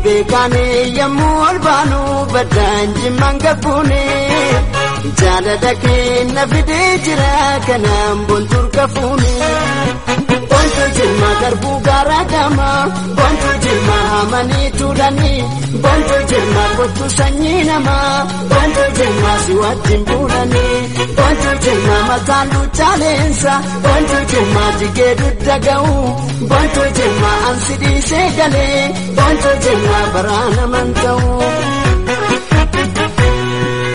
beekane yommuu ol baanu baddaan jimmaan gabbuune jaalala keenya fidee jira kanaan boontuur gafuune. Boontuu jimmaa garbuu gaara gama boontuu jimmaa hamanii tuulanii boontuu jimmaa kottu sanyii namaa boontuu jimmaa si wajjin buulanii boontuu jimmaa mataan luchaaleensa boontuu jimmaa jigee dudda ga'u boontuu jimmaa ansi dhiisee galee boontuu jimmaa baraana man ta'u.